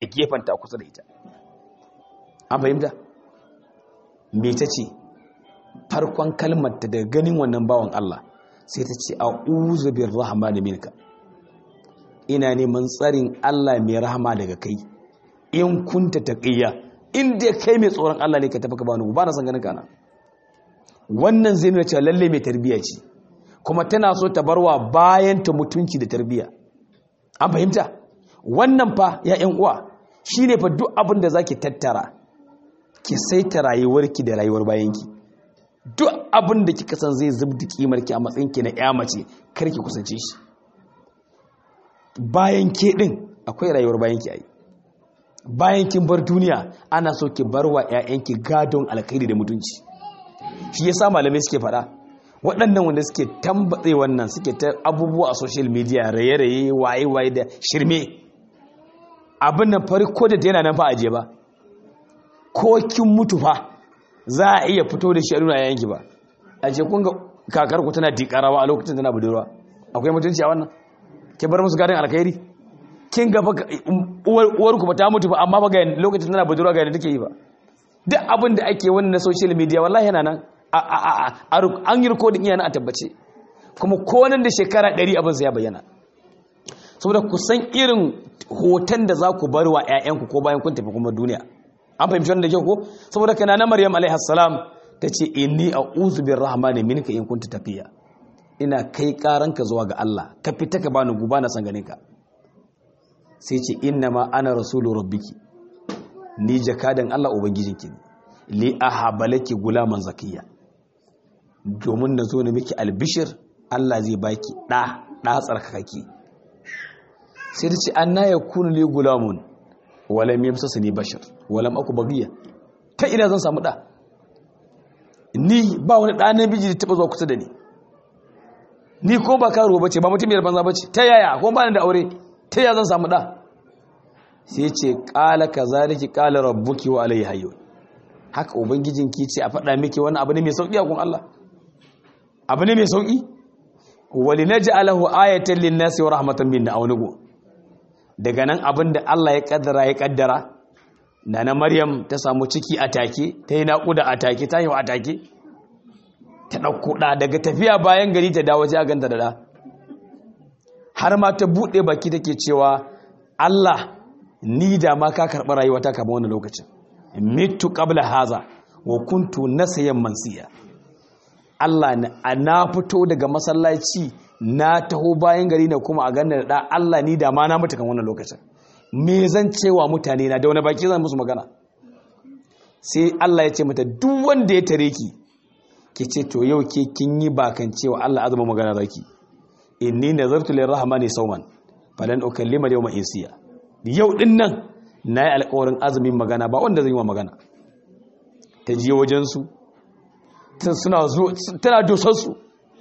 gefanta kusa da ita an fahimta me ta ce farkon kalmar ta daga ganin wannan bawan Allah sai ta ce a'udhu birrahmani minka ina neman tsarin Allah mai rahama daga kai in kunta taqiyya in dai kai mai tsoron Allah ne ka tafi ka bani ba na san ganin kana wannan zai nuna cewa lalle mai tarbiyya ce kuma tana so ta barwa bayan ta mutunci da tarbiyya an fahimta wannan fa ya ƴan uwa shine fa duk abin da zaki tattara ki saita rayuwarki da rayuwar bayanki duk abin da kika san zai zubda kimarki a matsayinki na ƴa mace kar ki kusance shi bayan ke din akwai rayuwar bayanki ai bayan kin bar duniya ana so ki barwa ƴaƴanki gadon alkhairi da mutunci shi yasa malamai suke faɗa waɗannan wanda suke tambatse wannan suke ta abubuwa a social media raye-raye waye-waye da shirme abin nan farko da yana nan fa aje ba ko kin mutu fa za a iya fito da shi a nuna yayanki ba a ce kun ga kakar ku tana dikarawa a lokacin tana budurwa akwai mutunci a wannan ke bar musu gadon alkhairi kin ga fa uwar ku ba ta mutu ba amma ba ga lokacin tana budurwa ga yadda take yi ba duk abin da ake wannan na social media wallahi yana nan an yi rikodin iya na a tabbace kuma konan da shekara 100 abin sa ya bayyana saboda ku san irin hoton da za ku bar wa 'ya'yanku ko bayan kun tafi kuma duniya an fahimci wannan da kyau ko saboda kana na maryam alaihi salam ta ce inni a'udhu birrahmani minka in kunta tafiya ina kai karanka zuwa ga Allah ka fita ka bani guba na san ganin ka sai ce inna ma ana rasulu rabbiki ni jakadan Allah ubangijinki ne li ahabalaki gulaman zakiya domin na zo na miki albishir Allah zai baki ɗa ɗa tsarkakaki sai ta ce an na ya kunu li gulamun walam yamsasa ni bashar walam aku bagiya ta ina zan samu ɗa ni ba wani ɗa na biji da taɓa zuwa kusa da ni ni ko ba karo bace ba mutumiyar banza bace ta yaya ko ba ni da aure ta yaya zan samu ɗa sai ce ƙala ka zaliki ƙala rabbuki wa alayhi hayyo haka ubangijinki ce a faɗa miki wani abu ne mai sauƙi a kun Allah abu ne mai sauƙi wali naj'alahu ayatan lin-nasi wa rahmatan minna aw nugo daga nan abin da Allah ya kaddara ya kaddara nana Maryam ta samu ciki a take ta yi naƙuda a take ta yi a take ta ɗauko ɗa daga tafiya bayan gari ta dawo sai a ganta da ɗa har ma ta buɗe baki take cewa Allah ni da ma ka karɓi rayuwata kamar wannan lokacin mitu qabla haza wa kuntu nasayan mansiya Allah na fito daga masallaci na taho bayan gari na kuma a ganin da Allah ni da ma na mutu kan wannan lokacin me zan cewa mutane na da wani baki zan musu magana sai Allah ya ce mata duk wanda ya tare ki ki ce to yau ke kin yi bakan cewa Allah azuma magana zaki inni nazartu lirrahmani sawman falan ukallima yawma insiya yau din nan na yi alkawarin azumin magana ba wanda zai yi wa magana ta je wajensu tana dosarsu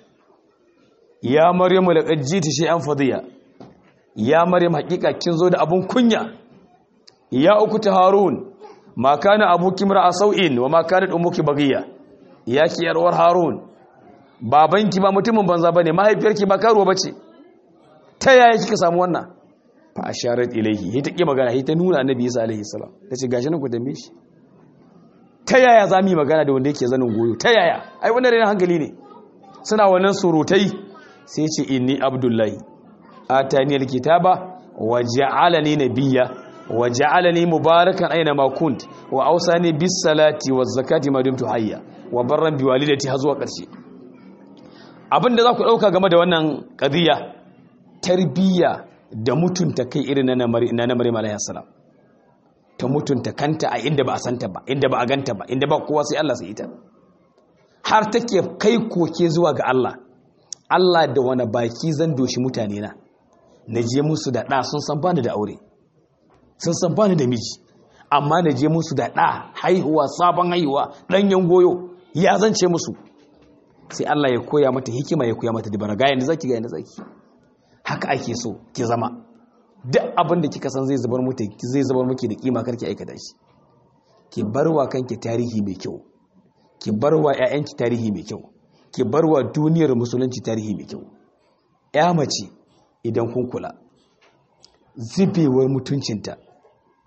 ya maryamu da ƙajji ta shi an fadiya ya maryam hakika kin zo da abun kunya ya uku ta harun ma kana abuki a sau'in wa ma kana umuki bagiya ya ki yarwar harun babanki ba mutumin banza bane mahaifiyarki ba karuwa bace ta yaya kika samu wannan fa asharat ilayhi hi ta ki magana hi ta nuna annabi Isa alaihi salam tace gashi nan ku dambe shi ta yaya zamu yi magana da wanda yake zanin goyo ta yaya ai wannan rena hankali ne suna wannan surutai sai ce inni abdullahi atani alkitaba wa ja'alani nabiyya wa ja'alani mubarakan aina ma kunt wa awsani bis salati waz zakati ma dumtu hayya wa barran bi walidati har zuwa karshe abinda za ku dauka game da wannan qadiya tarbiyya da mutunta kai irin na na Maryam alayhi salam ta mutunta kanta a inda ba a santa ba inda ba a ganta ba inda ba kowa sai Allah sai ita har take kai koke zuwa ga Allah Allah da wani baki zan doshi mutane na na je musu da ɗa sun san bani da aure sun san bani da miji amma na je musu da ɗa haihuwa sabon haihuwa ɗanyen goyo ya zance musu sai Allah ya koya mata hikima ya koya mata dibara ga yanda zaki ga yanda zaki haka ake so ki zama duk abin da kika san zai zubar muke zai zubar muke da kima karki aikata shi ki barwa kanki tarihi mai kyau ki barwa ƴaƴanki tarihi mai kyau ki barwa duniyar musulunci tarihi mai kyau ƴa mace idan kun kula zubewar mutuncinta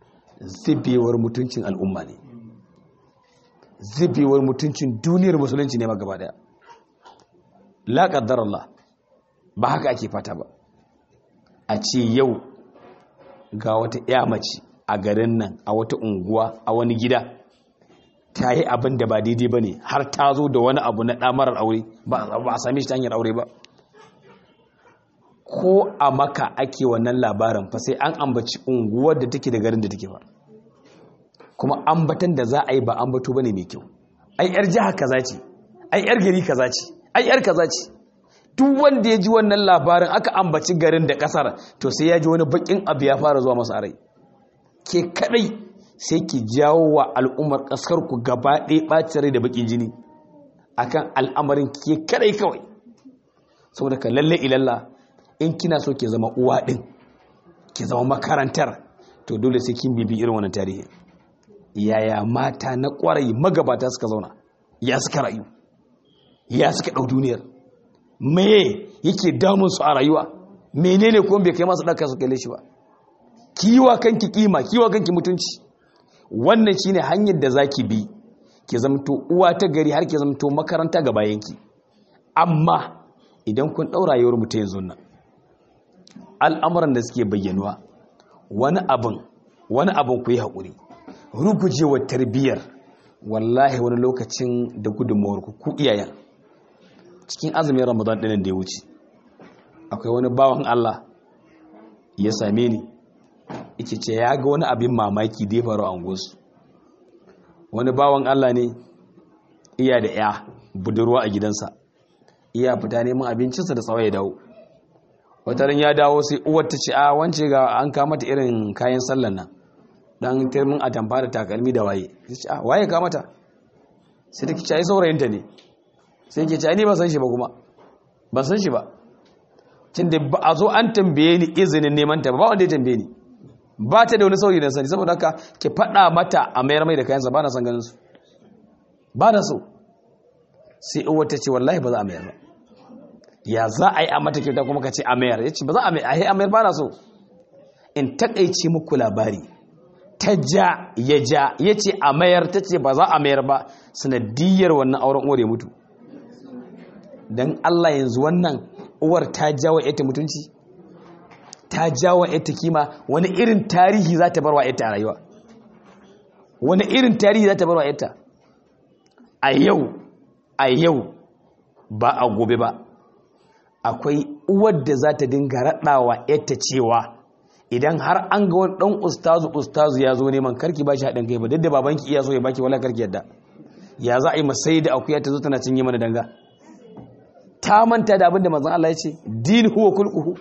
zubewar mutuncin al'umma ne zubewar mutuncin duniyar musulunci ne ma gaba daya la Allah ba haka ake fata ba a ce yau ga wata ya mace a garin nan a wata unguwa a wani gida ta yi abin da ba daidai ba ne har ta zo da wani abu na ɗamarar aure ba a sami shi ta hanyar aure ba ko a maka ake wannan labarin fa sai an ambaci unguwar da take da garin da take ba kuma ambatan da za a yi ba ambato ba ne mai kyau ai yar jiha kaza ce ai yar gari kaza ce ai yar kaza ce duk wanda ya ji wannan labarin aka ambaci garin da kasar to sai ya ji wani bakin abu ya fara zuwa masa rai ke kadai sai ki jawo wa al'ummar kasar ku gaba ɗaya ɓacin rai da bakin jini akan al'amarin ke kadai kawai saboda ka lalle ilalla in kina so ke zama uwa ɗin ki zama makarantar to dole sai kin bibi irin wannan tarihi yaya mata na kwarai magabata suka zauna ya suka rayu ya suka ɗau duniyar me yake damun su a rayuwa menene ko bai kai masu ɗaka su kalle shi ba kiwa kanki kima kiwa kanki mutunci wannan shine hanyar da zaki bi ki zamto uwa ta gari har ki zamto makaranta ga bayanki amma idan kun ɗau rayuwar mu ta yanzu nan al'amuran da suke bayyanuwa wani abin wani abin ku yi haƙuri rugujewar tarbiyyar wallahi wani lokacin da gudunmawar ku ku iyayen cikin azumin ramadan ɗinin da ya wuce akwai wani bawan Allah ya same ni yake ce ya ga wani abin mamaki da ya faru a unguwarsu wani bawan Allah ne iya da ya budurwa a gidansa iya fita neman abincinsa da tsawai ya dawo wataran ya dawo sai uwar ta ce a wance ga an kamata irin kayan sallan nan dan turmin a tamfa da takalmi da waye sai ce a waye kamata sai ta kici ai saurayinta ne sai ke ce ai ni ba san shi ba kuma ban san shi ba tunda ba a zo an tambaye ni izinin neman ta ba wanda ya tambaye ni ba ta da wani saurayi da sani saboda haka ki faɗa mata a mayar mai da kayansa ba na san ganin su ba na so sai uwar ta ce wallahi ba za a mayar ba ya za a yi a mata kyauta kuma ka ce a mayar ya ce ba za a mayar a mayar ba na so in takaice muku labari ta ja ya ja ya ce a mayar ta ce ba za a mayar ba sanadiyar wannan auren uwar ya mutu don Allah yanzu wannan uwar ta jawo ita mutunci ta jawo ita kima wani irin tarihi za ta bar wa ita a rayuwa wani irin tarihi za ta bar wa ita a yau a yau ba a gobe ba akwai uwar da za ta dinga raɗawa ita cewa idan har an ga wani ɗan ustazu ustazu ya zo neman karki ba shi haɗin kai ba duk da babanki iya so ya baki wala karki yadda ya za a yi masai da akuya ta zo tana cinye mana danga ta manta da abin da manzon Allah ya ce din huwa kulquhu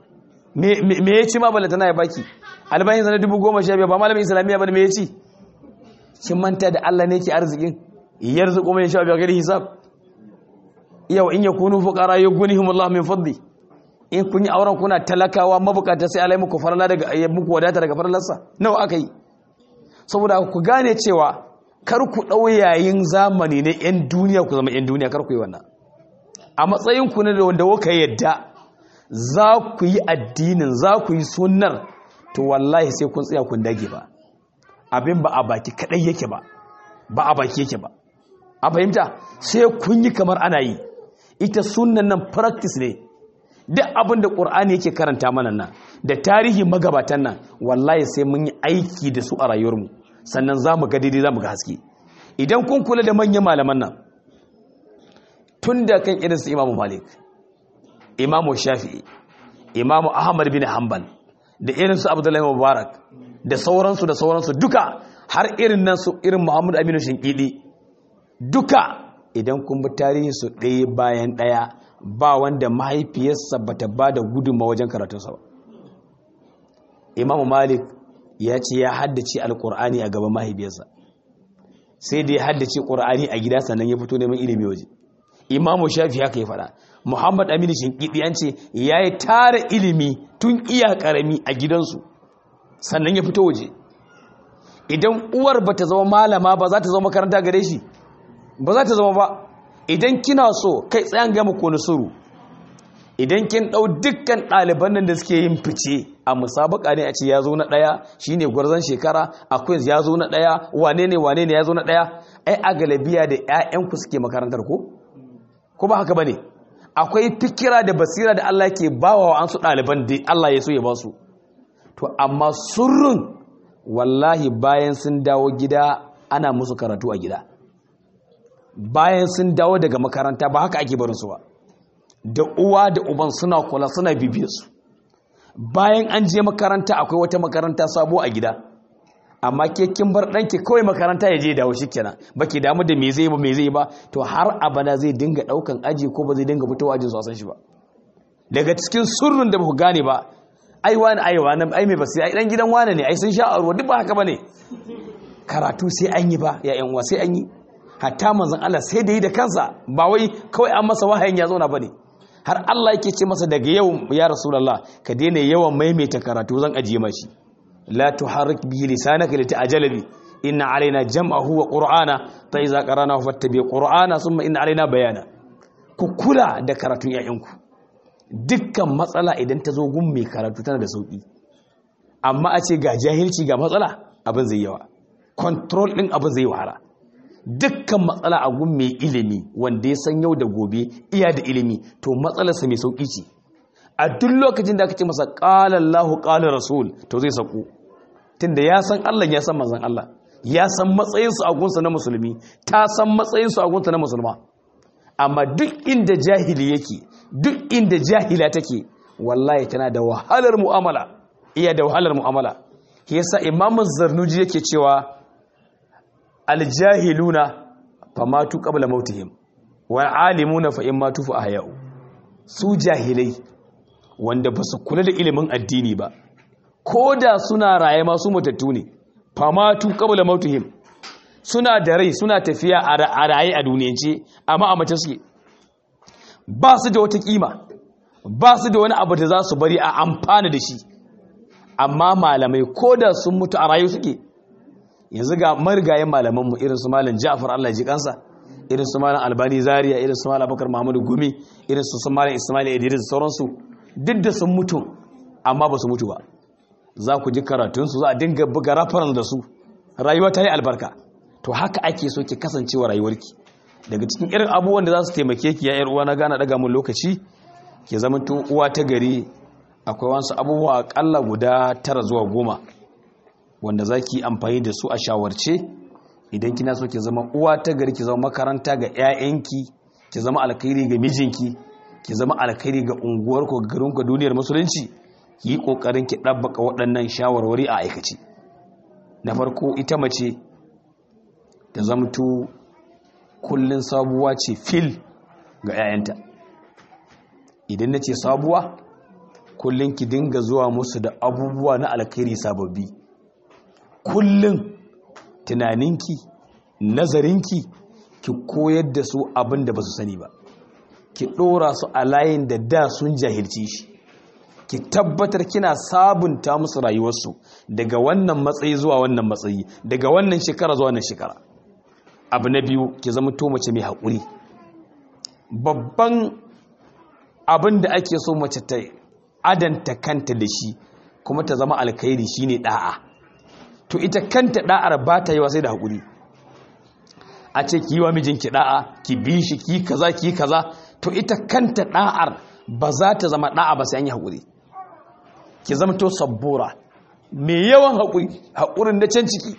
me ya ci ma balla tana ya baki albayin sana dubu goma sha biyar ba malamin islamiyya ba me ya ci kin manta da Allah ne ke arzikin yarzuqu man yasha bi ghairi hisab yau in yakunu fuqara yughnihim Allah min fadli in kun yi auren kuna talakawa mabukata sai alai muku farla daga muku wadata daga farlarsa nawa aka yi saboda ku gane cewa kar ku dau yayin zamani ne yan duniya ku zama yan duniya kar ku yi wannan a matsayin ku ne da wanda kuka yadda za ku yi addinin za ku yi sunnar to wallahi sai kun tsaya kun dage ba abin ba a baki kadai yake ba ba a baki yake ba a fahimta sai kun yi kamar ana yi ita sunnan nan practice ne duk abin da ƙur'ani yake karanta mana nan da tarihi magabatan nan wallahi sai mun yi aiki da su a rayuwarmu sannan za mu ga daidai za mu ga haske idan kun kula da manyan malaman nan tun da kan irin su imamu malik imamu shafi'i imamu ahmad bin hanbal da irin su abdullahi mubarak da sauransu da sauransu duka har irin nan su irin muhammadu aminu shinkidi duka idan kun bi tarihin su ɗaya bayan ɗaya ba wanda mahaifiyarsa ba ta ba da gudunma wajen karatunsa ba imamu malik ya ce ya haddace alkur'ani a gaban mahaifiyarsa sai da ya haddace ƙur'ani a gida sannan ya fito neman ilimi waje imamu shafi haka ya faɗa muhammad aminu shinkidi an ce ya yi tara ilimi tun iya ƙarami a gidansu sannan ya fito waje idan uwar ba ta zama malama ba za ta zama makaranta gare shi ba za ta zama ba idan kina so kai tsayan gama ko suru idan kin ɗau dukkan ɗaliban nan da suke yin fice a musabaka ne a ce ya zo na ɗaya shi ne gwarzon shekara a quiz ya zo na ɗaya wane ne wane ne ya zo na ɗaya ai a galabiya da 'ya'yanku suke makarantar ko ko ba haka ba ne akwai fikira da basira da Allah ke bawa wa an su ɗaliban da Allah ya so ya ba su to amma surrun wallahi bayan sun dawo gida ana musu karatu a gida bayan sun dawo daga makaranta ba haka ake barinsu ba da uwa da uban suna kula suna bibiyar su bayan an je makaranta akwai wata makaranta sabo a gida amma ke kin bar ɗanki kawai makaranta ya je dawo shikenan baki damu da me zai ba me zai ba to har abada zai dinga ɗaukan aji ko ba zai dinga fitowa ajin su a san shi ba daga cikin surrun da ba ku gane ba ai wani ai wani ai mai basira ai dan gidan wani ne ai sun sha a ruwa duk ba haka bane karatu sai an yi ba ya yan uwa sai an yi hatta manzon Allah sai da yi da kansa ba wai kawai an masa wahayin ya zauna bane har Allah yake ce masa daga yau ya rasulullah ka daina yawan maimaita karatu zan ajiye mashi la tuharrik bi lisanaka lita'jala bi inna alaina jam'ahu wa qur'ana fa iza qara'nahu fattabi qur'ana thumma inna alaina bayana ku kula da karatun yayanku dukkan matsala idan ta zo gun mai karatu tana da sauki amma a ce ga jahilci ga matsala abin zai yawa control din abin zai wahala dukkan matsala a gun mai ilimi wanda ya san yau da gobe iya da ilimi to matsalarsa mai sauki ce a duk lokacin da aka ce masa qala Allahu qala rasul to zai sauko tunda ya san Allah ya san manzon Allah ya san matsayinsu a gunsa na musulmi ta san matsayinsu a gunsa na musulma amma duk inda jahili yake duk inda jahila take wallahi tana da wahalar mu'amala iya da wahalar mu'amala yasa imamu zarnuji yake cewa aljahiluna famatu qabla mautihim wa alimuna fa in matu fa ahya'u su jahilai wanda ba su kula da ilimin addini ba ko da suna raye ma su matattu ne famatu qabla mautihim suna da rai suna tafiya a raye a duniyance amma a mace suke ba su da wata kima ba su da wani abu da za su bari a amfana da shi amma malamai ko da sun mutu a rayu suke yanzu ga marigayen malamanmu irin su malam ja'far Allah ji kansa irin su malam albani zaria irin su malam bakar mahmudu gumi irin su malam ismail idris sauransu duk da sun mutu amma ba su mutu ba za ku ji karatunsu za a dinga buga rafaran da su rayuwa ta yi albarka to haka ake so ki kasancewa rayuwarki daga cikin irin abubuwan da za su taimake ki ya yar uwa na gana daga mun lokaci ki zama tun uwa ta gari akwai wasu abubuwa akalla guda tara zuwa goma wanda za ki amfani da su a shawarce idan kina so ki zama uwa ta gari ki zama makaranta ga 'ya'yanki ki zama alkhairi ga mijinki ki zama alkhairi ga unguwarku ga garinku duniyar musulunci ki yi kokarin ki ɗabbaka waɗannan shawarwari a aikace na farko ita mace ta zamto kullun sabuwa ce fil ga 'ya'yanta idan na ce sabuwa kullun ki dinga zuwa musu da abubuwa na alkhairi sababbi kullun tunaninki nazarinki ki koyar da su abin da ba su sani ba ki ɗora su a layin da da sun jahilci shi ki tabbatar kina sabunta musu rayuwarsu daga wannan matsayi zuwa wannan matsayi daga wannan shekara zuwa wannan shekara abu na biyu ki zama to mace mai haƙuri babban abin da ake so mace ta adanta kanta da shi kuma ta zama alkhairi shine da'a to ita kanta da'ar ba ta yi wa sai da haƙuri a ce ki yi wa mijinki da'a ki bi shi ki kaza ki kaza to ita kanta da'ar ba za ta zama da'a ba sai an yi haƙuri ki zama to sabbura mai yawan haƙuri haƙurin na can ciki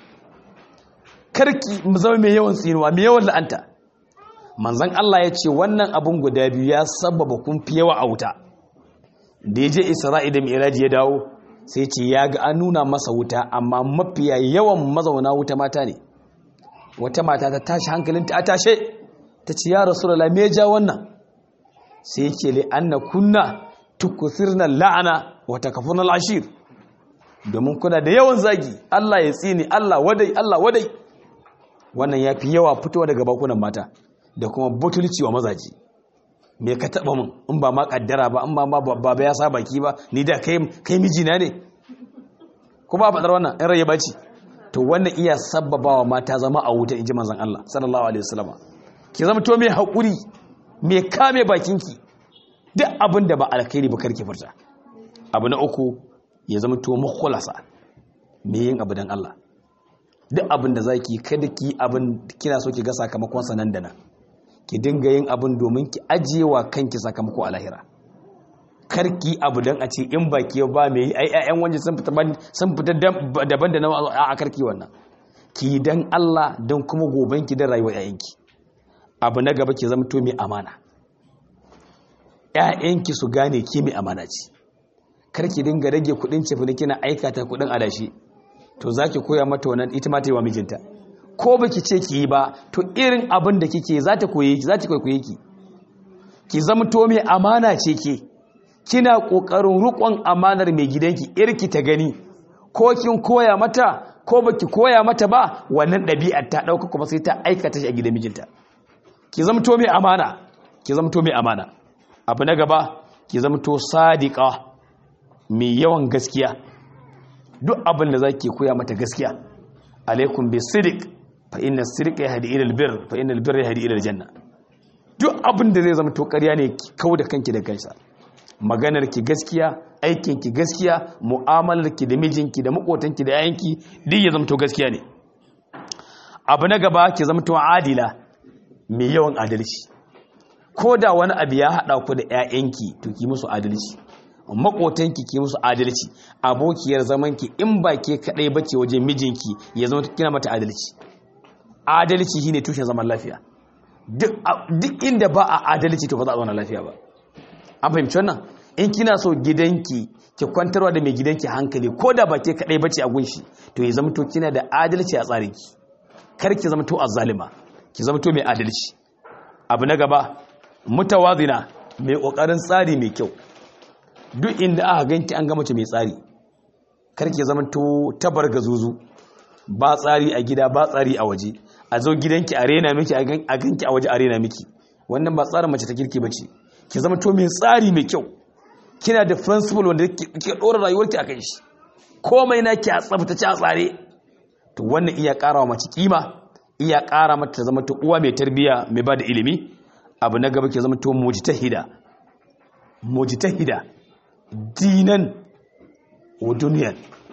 karki mu zama mai yawan tsinuwa mai yawan la'anta manzan Allah ya ce wannan abun guda biyu ya sababa kun fi yawa a wuta da ya je isra'i da mi'raji ya dawo sai ce ya ga an nuna masa wuta amma mafiya yawan mazauna wuta mata ne wata mata ta tashi hankalinta a tashe ta ce ya rasu me ya ja wannan sai ya ce li'anna kunna tukusirna la'ana wata kafin al'ashir domin kuna da yawan zagi Allah ya tsini Allah wadai Allah wadai wannan ya fi yawa fitowa daga bakunan mata da kuma butulci wa mazaji me ka taba mun in ba ma kaddara ba in ba ma baba ya sa baki ba ni da kai kai mijina ne ko ba fadar wannan in rai baci to wannan iya sabbabawa mata zama a wuta inji manzon Allah sallallahu alaihi wasallam ki zama to mai hakuri mai kame bakinki duk abin da ba alkhairi ba karki furta abu na uku ya zama to mukhlasa me yin abu dan Allah duk abin da zaki kada ki abin kina so ki ga sakamakon sa nan da nan ki dinga yin abin domin ki ajiyewa kanki sakamako a lahira karki abu dan a ce in ba ke ba me ai ƴaƴan wanje sun fita sun fita daban da na a karki wannan ki dan Allah dan kuma goben ki dan rayuwar ƴaƴanki abu na gaba ki zama to mai amana ƴaƴanki su gane ki mai amana ce karki dinga rage kudin cefane kina aikata kudin adashi to zaki koya mata wannan ita ma ta yi wa mijinta ko baki ce ki yi ba to irin abin da kike za ta koye ki za ta kwaikwaye ki ki zama to mai amana ce ke kina kokarin rukon amanar mai gidanki irki ta gani ko kin koya mata ko baki koya mata ba wannan ɗabi'ar ta ɗauka kuma sai ta aikata shi a gidan mijinta ki zama to mai amana ki zama to mai amana abu na gaba ki zama to sadiqa mai yawan gaskiya duk abin da zaki koya mata gaskiya alaikum bi sidiq fa inna sirqa yahdi ila albir fa inna albirra yahdi ila aljanna duk abin da zai zama to ƙarya ne ki kauda kanki da kansa maganar ki gaskiya aikin ki gaskiya mu'amalar ki da mijinki da makotanki da yayanki duk ya zama to gaskiya ne abu na gaba ki zama to adila mai yawan adalci ko da wani abu ya haɗa ku da 'ya'yanki to ki musu adalci makotanki ki musu adalci abokiyar zamanki in ba ke kaɗai bace wajen mijinki ya zama kina mata adalci adalci shine tushen zaman lafiya duk inda ba a adalci to ba za a zauna lafiya ba an fahimci wannan in kina so gidanki ki kwantarwa da mai gidanki hankali ko da ba ke kaɗai bace a gunshi to ya zama to kina da adalci a tsarinki kar ki zama to azzalima ki zama to mai adalci abu na gaba mutawazina mai kokarin tsari mai kyau duk inda aka ganki an ga mace mai tsari karki zama to tabar gazuzu ba tsari a gida ba tsari a waje a zo gidanki a rena miki a ganki a waje a rena miki wannan ba tsarin mace ta kirki bace ki zama to mai tsari mai kyau kina da principle wanda kike dora rayuwarki akan shi komai naki a tsaftace a tsare to wannan iya ƙara wa mace kima iya ƙara mata ta zama ta uwa mai tarbiya mai ba da ilimi abu na gaba ke zama to mujtahida mujtahida dinan wa duniyan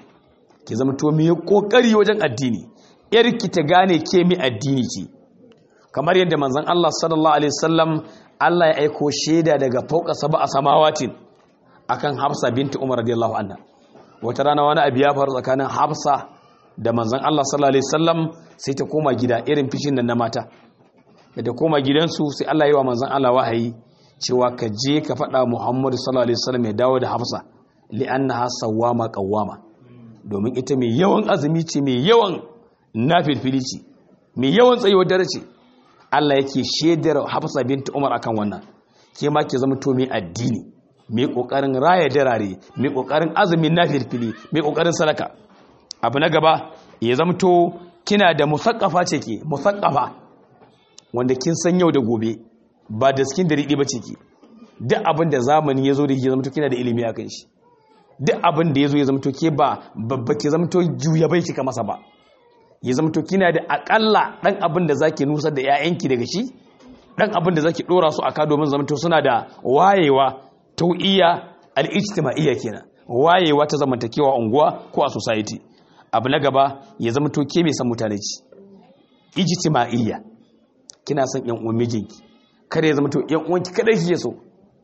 ke zama to mai kokari wajen addini yarki ta gane ke mai addini ce kamar yadda manzon Allah sallallahu alaihi wasallam Allah ya aiko shaida daga fauka sab'a samawatin akan Hafsa binti Umar radiyallahu anha wata rana wani abu ya faru tsakanin Hafsa da manzon Allah sallallahu alaihi wasallam sai ta koma gida irin fishin nan na mata da ta koma gidansu sai Allah yi wa manzon Allah wahayi cewa ka je ka faɗa Muhammadu sallallahu alaihi wasallam ya dawo da Hafsa li'annaha sawwama qawwama domin ita mai yawan azumi ce mai yawan nafilfili ce mai yawan tsayuwar dare ce Allah yake shedar Hafsa binti Umar akan wannan ke ma ke zama to mai addini mai kokarin raya darare mai kokarin azumin nafilfili mai kokarin sadaka abu na gaba ya zama to kina da musakkafa ce ke musakkafa wanda kin san yau da gobe ba da skin da riɗi ba ce ke duk abin da zamani ya zo da ke zama to kina da ilimi a kan shi duk abin da ya zo ya zama to ke ba babba ke zama to juya bai kika masa ba ya zama to kina da akalla dan abin da zaki nusar da 'ya'yanki daga shi dan abin da zaki dora su aka domin zama to suna da wayewa tau'iya al-ijtima'iyya kenan wayewa ta zamantakewa unguwa ko a society abu na gaba ya zama to ke mai san mutane ci ijtima'iyya kina son yan uwan mijinki kada ya zama to yan uwanki kadai kike so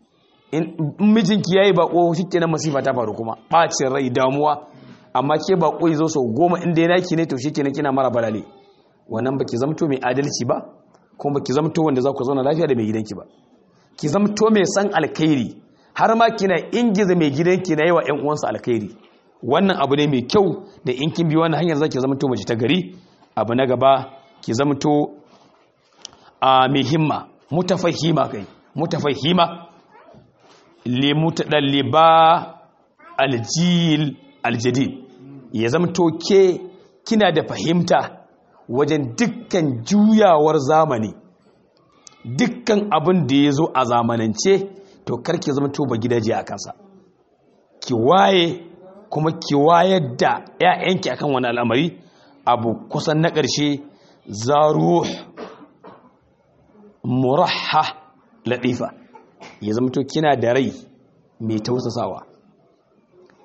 in mijinki yayi bako shikenan masifa ta faru kuma bacin rai damuwa amma ke bako yazo so goma inda yana ki ne to shikenan kina mara balale wannan baki zama to mai adalci ba kuma baki zama to wanda za ku zauna lafiya da mai gidanki ba ki zama to mai san alkhairi har ma kina ingiza mai gidanki na yawa yan uwansa alkhairi wannan abu ne mai kyau da in kin bi wannan hanyar zaki zama to mace ta gari abu na gaba ki zama to a mai himma mutafahima kai mutafahima li mutadalliba aljil aljadid ya zama to ke kina da fahimta wajen dukkan juyawar zamani dukkan abin da ya zo a zamanance to karki zama to ba gidaje a kansa ki waye kuma ki wayar da 'ya'yanki akan wani al'amari abu kusan na ƙarshe zaruh murahha latifa ya zama to kina da rai mai tausasawa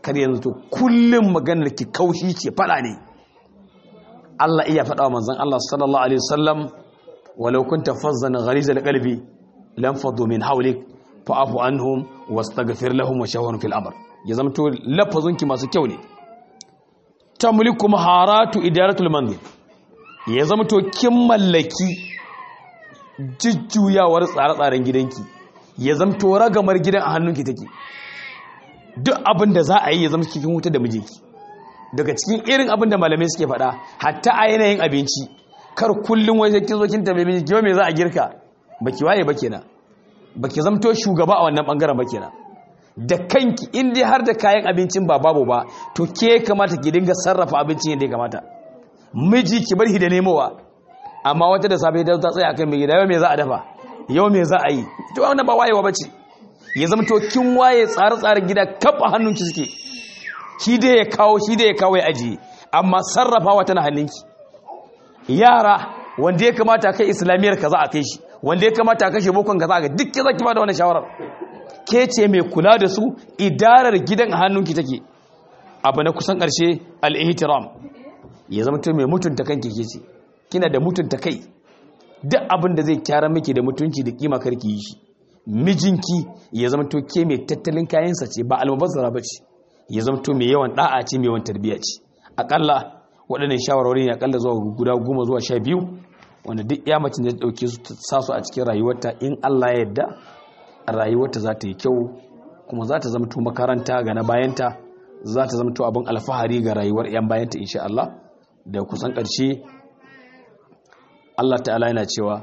kar yanzu to kullum maganar ki kaushi ce fada ne Allah iya faɗa wa manzon Allah sallallahu alaihi wasallam walau kunta fazzan gharizal qalbi lam fadu min hawlik fa'fu anhum wastaghfir lahum wa shawhum fil amr ya zamto lafazunki masu kyau ne tamliku maharatu idaratul manzil ya zamto kin mallaki jujjuyawar tsare-tsaren gidanki ya zamto ragamar gidan a hannunki take duk abin da za a yi ya zama cikin wuta da mijinki daga cikin irin abin da malamai suke faɗa hatta a yanayin abinci kar kullum wai kin zo kin tambaye mijinki yau me za a girka baki waye ba kenan baki zamto shugaba a wannan bangaren ba kenan da kanki in dai har da kayan abincin ba babu ba to ke kamata ki dinga sarrafa abincin yadda ya kamata miji ki bar shi da nemowa amma wata da safe ta tsaya akan mai gida yau me za a dafa yau me za a yi to wannan ba wayewa bace ya zama to kin waye tsare-tsaren gida kaf a hannunki suke shi dai ya kawo shi dai ya kawo ya ajiye amma sarrafawa tana hannunki yara wanda ya kamata kai islamiyar ka za a kai shi wanda ya kamata kashe bokon ka za a ga duk za ki ba da wannan shawarar ke ce mai kula da su idarar gidan a hannunki take abu na kusan ƙarshe al-ihtiram ya zama to mai mutunta kanki ke ce kina da mutunta kai duk abin da zai kyara miki da mutunci da kima karki yi shi mijinki ya zama to ke mai tattalin kayansa ce ba almubazzara ba ce ya zama to mai yawan da'a ce mai yawan tarbiyya ce akalla waɗannan shawarwari ne akalla zuwa guda goma zuwa sha biyu wanda duk ya mace da ɗauke su sa su a cikin rayuwarta in Allah ya yarda rayuwarta za ta yi kyau kuma za ta zama to makaranta ga na bayanta za ta zama to abin alfahari ga rayuwar 'yan bayanta insha Allah da kusan ƙarshe Allah ta'ala yana cewa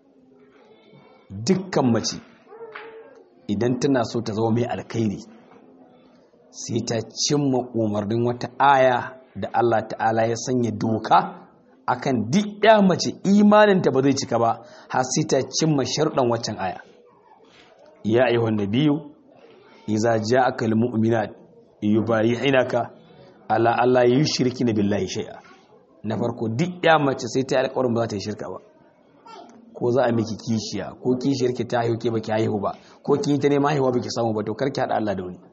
dukkan mace idan tana so ta zama mai alkhairi sai ta cimma umarnin wata aya da Allah ta'ala ya sanya doka akan duk ya mace imaninta ba zai cika ba har sai ta cimma sharɗan waccan aya ya ayyuhan nabiyyu idza ja'aka almu'minat yubayyi'unaka ala alla yushrikina billahi shay'a na farko duk ya mace sai ta yi alƙawarin ba za ta yi shirka ba ko za a miki kishiya ko kishiyar ki ta haihu ke baki haihu ba ko kin yi ta neman haihuwa baki samu ba to kar ki haɗa Allah da wani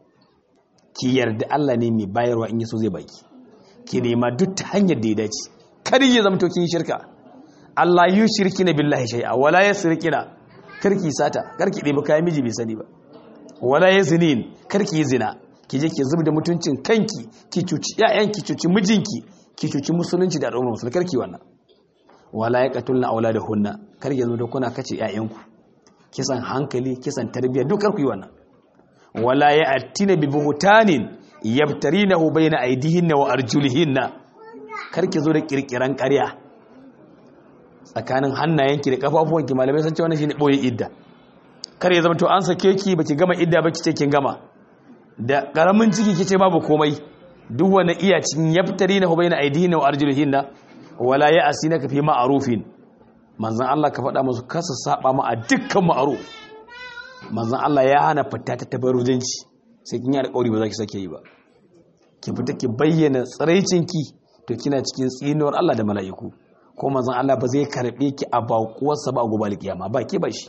ki yarda Allah ne mai bayarwa in yaso zai baki ki nema duk ta hanyar da ya dace kar ya zama to kin yi shirka Allah yu shirkina billahi shay'a wala yasrikina kar ki sata kar ki ɗebi kayan miji bai sani ba wala yazinin kar ki yi zina ki je ki zubda mutuncin kanki ki cuci ƴaƴan ki cuci mijinki ki cuci musulunci da al'ummar musulmi karki wannan wala ya katulna auladahunna kar ya zama da kuna kace ƴaƴanku kisan hankali kisan tarbiyya duk kar ku yi wannan wala ya atina bi buhtanin yabtarinahu bayna aydihinna wa arjulihinna kar ki zo da kirkiran ƙarya tsakanin hannayenki da kafafuwanki malamai sun ce wannan shine boye idda kar ya zama to an sake ki baki gama idda ba kice kin gama da karamin ciki kice babu komai duk wani iya cikin yaftari na hubaina aidihinna wa arjulihinna wala ya asina ka fi ma'arufin manzan Allah ka faɗa musu kasa saba ma a dukkan ma'aruf manzan Allah ya hana fita ta tabarujanci sai kin yi alƙawari ba za ki sake yi ba ki fita ki bayyana tsiraicinki to kina cikin tsinuwar Allah da mala'iku ko manzan Allah ba zai karɓe ki a baƙuwarsa ba a gobe alƙiyama ba ke ba shi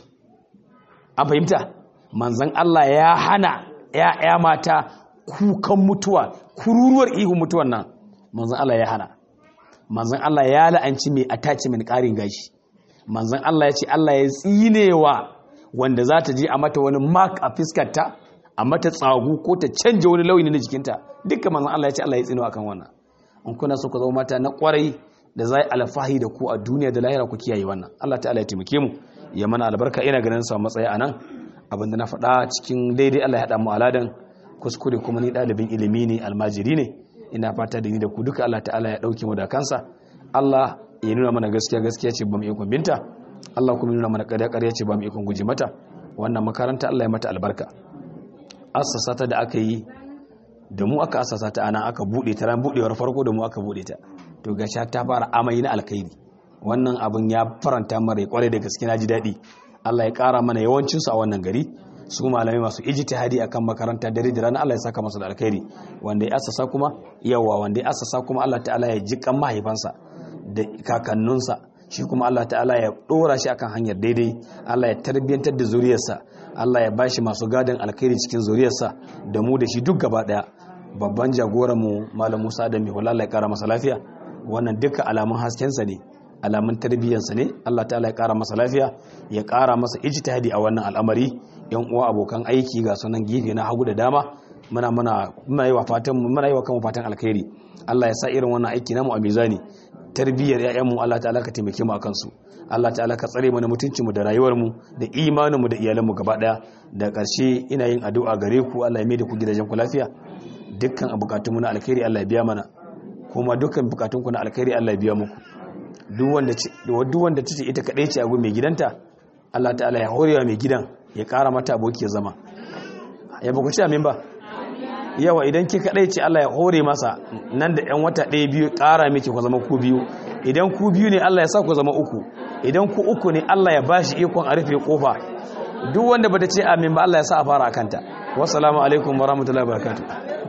an fahimta manzan Allah ya hana ‘ya'ya mata kukan mutuwa kururuwar ihun mutuwan nan manzan Allah ya hana manzan Allah ya la'anci mai attachment ƙarin gashi manzan Allah ya ce Allah ya tsinewa wanda za ta je a mata wani mark a fiskarta a mata tsagu ko ta canja wani launi na jikinta dukkan manzan Allah ya ce Allah ya tsinewa akan wannan in kuna so ku zama mata na kwarai da zai alfahi da ku a duniya da lahira ku kiyaye wannan Allah ta'ala ya taimake mu ya mana albarka ina ganin sa matsayi anan abinda na faɗa cikin daidai Allah ya haɗa mu aladan kuskure kuma ni ɗalibin ilimi ne almajiri ne ina fata da ni da ku duka Allah ta'ala ya ɗauke mu da kansa Allah ya nuna mana gaskiya gaskiya ce ba mu ikon binta Allah kuma nuna mana ƙarya ƙarya ce ba mu ikon guji mata wannan makaranta Allah ya mata albarka assasa ta da aka yi da mu aka assasa ta ana aka buɗe ta ran buɗewar farko da mu aka buɗe ta to gasha ta fara amai na alkhairi wannan abin ya faranta mara kwarai da gaske na ji daɗi Allah ya ƙara mana yawancinsu a wannan gari su malamai masu ijtihadi akan makaranta dare da rana Allah ya saka masu da alkhairi wanda ya asasa kuma yawa wanda ya asasa kuma Allah ta'ala ya ji kan mahaifansa da kakannunsa shi kuma Allah ta'ala ya dora shi akan hanyar daidai Allah ya tarbiyantar da zuriyarsa Allah ya bashi masu gadon alkhairi cikin zuriyarsa da mu da shi duk gaba daya babban jagoranmu malam musa da mai hulala ya kara masa lafiya wannan duka alamun haskensa ne alamun tarbiyyarsa ne allah ta'ala ya kara masa lafiya ya kara masa ijtihadi a wannan al'amari yan uwa abokan aiki ga sunan gefe na hagu da dama muna muna muna yi wa fatan muna yi wa kanmu fatan alkhairi allah ya sa irin wannan aiki namu a mizani tarbiyyar ƴaƴanmu allah ta'ala ka taimake mu akan su allah ta'ala ka tsare mana mutuncinmu da rayuwarmu da imaninmu da iyalanmu gaba daya da ƙarshe ina yin addu'a gare ku allah ya mai da ku gidajen ku lafiya dukkan bukatunmu na alkhairi Allah ya biya mana kuma dukkan bukatunku na alkhairi Allah ya biya muku duk wanda duk wanda tace ita kadai ce a gun mai gidanta Allah ta'ala ya horewa mai gidan ya kara mata aboki ya zama ya ba ku ci amin ba yawa idan ki kadai ce Allah ya hore masa nan da yan wata ɗaya biyu kara miki ku zama ku biyu idan ku biyu ne Allah ya sa ku zama uku idan ku uku ne Allah ya bashi ikon a rufe kofa duk wanda bata ce amin ba Allah ya sa a fara akanta wassalamu alaikum warahmatullahi wabarakatuh